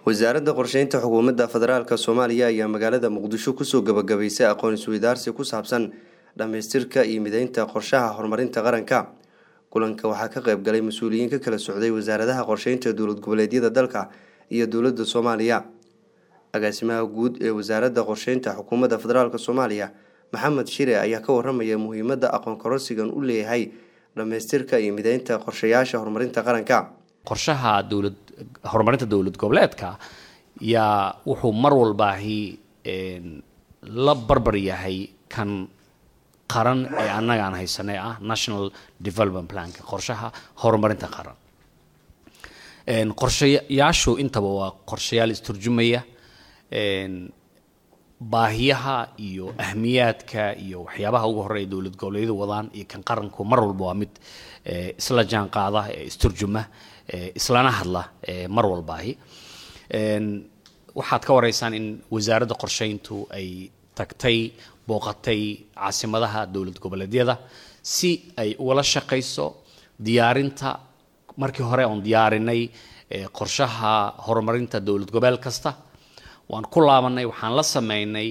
wasaaradda qorsheynta xukuumadda federaalk soomaaliya ayaa magaalada muqdisho kusoo gabagabaysay aqoon isweydaarsi ku saabsan dhammaystirka iyo mideynta qorshaha horumarinta qaranka kulanka waxaa ka qayb galay mas-uuliyiin ka kala socday wasaaradaha qorsheynta dowlad goboleedyada dalka iyo dowladda soomaaliya agaasimaha guud ee wasaaradda qorsheynta xukuumadda federaalk soomaaliya maxamed shire ayaa ka waramaya muhiimadda aqoon kororsigan u leeyahay dhammaystirka iyo mideynta qorshayaasha horumarinta qaranka qorshaha dowlad horumarinta dowlad goboleedka yaa wuxuu mar walbaahi la barbar yahay kan qaran ee annaga aan haysanay ah national development planka qorshaha horumarinta qaran qorshayaashu intaba waa qorshayaal isturjumaya baahiyaha iyo ahmiyaadka iyo waxyaabaha ugu horeeya dowlad goboleedyadu wadaan iyo kan qaranku mar walba waa mid isla jaan qaada isturjuma islana hadla mar walbaahi waxaad ka wareysaan in wasaaradda qorsheyntu ay tagtay booqatay caasimadaha dowlad goboleedyada si ay ugala shaqayso diyaarinta markii hore oon diyaarinay qorshaha horumarinta dowlad gobeel kasta waan ku laabanay waxaan la sameynay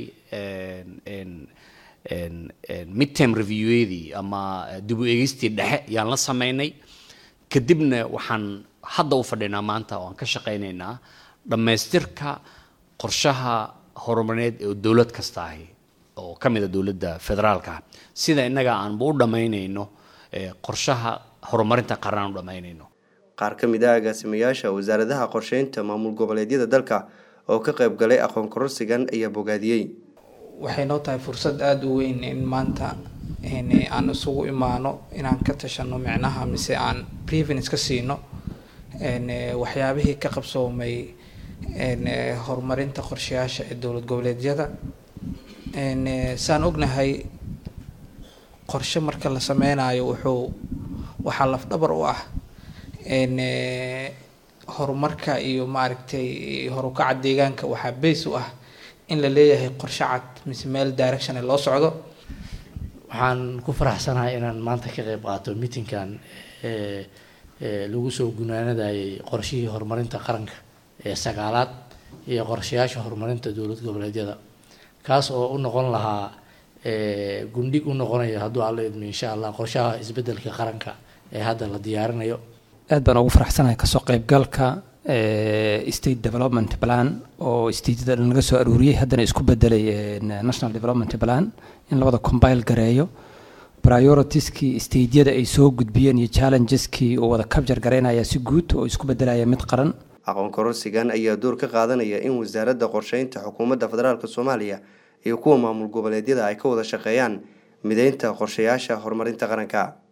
midterm reviewedii ama dib u eegeystii dhexe yaan la sameynay kadibna waxaan hadda u fadhinaa maanta oo aan ka shaqaynaynaa dhammaystirka qorshaha horumarineed ee dowlad kasta ahi oo ka mid a dowladda federaalka sida innaga aanba u dhammaynayno qorshaha horumarinta qaran u dhammaynayno qaar ka mid ah agaasimayaasha wasaaradaha qorsheynta maamul goboleedyada dalka oo ka qayb galay aqoon kororsigan ayaa bogaadiyey waxay noo tahay fursad aada u weyn in maanta aan isugu imaano inaan ka tashano micnaha mise aan prevence ka siino waxyaabihii ka qabsoomay horumarinta qorshayaasha ee dowlad goboleedyada saan ognahay qorshe marka la sameynayo wuxuu waxaa lafdhabar u ah horumarka iyo maaragtay horukaca deegaanka waxaa base u ah in la leeyahay qorshe cad mise meel direction loo socdo waxaan ku faraxsanahay inaan maanta ka qeyb qaato meetingkan lagu soo gunaanadayay qorshihii horumarinta qaranka ee sagaalaad iyo qorshayaasha horumarinta dowlad goboleedyada kaas oo u noqon lahaa gundhig u noqonaya hadduu alla idmo insha allah qorshaha isbedelka qaranka ee hadda la diyaarinayo aad baan ugu faraxsanahay kasoo qeybgalka state development plan oo stateyada dhan laga soo aruuriyey haddana isku bedelay national development plan in labada combile gareeyo prioritieskii stateyada ay soo gudbiyeen iyo challenges-kii uu wada kabjar garaynaya si guud oo isku bedelaya mid qaran aqoon kororsigan ayaa door ka qaadanaya in wasaaradda qorsheynta xukuumadda federaalk soomaaliya iyo kuwa maamul goboleedyada ay ka wada shaqeeyaan mideynta qorshayaasha horumarinta qaranka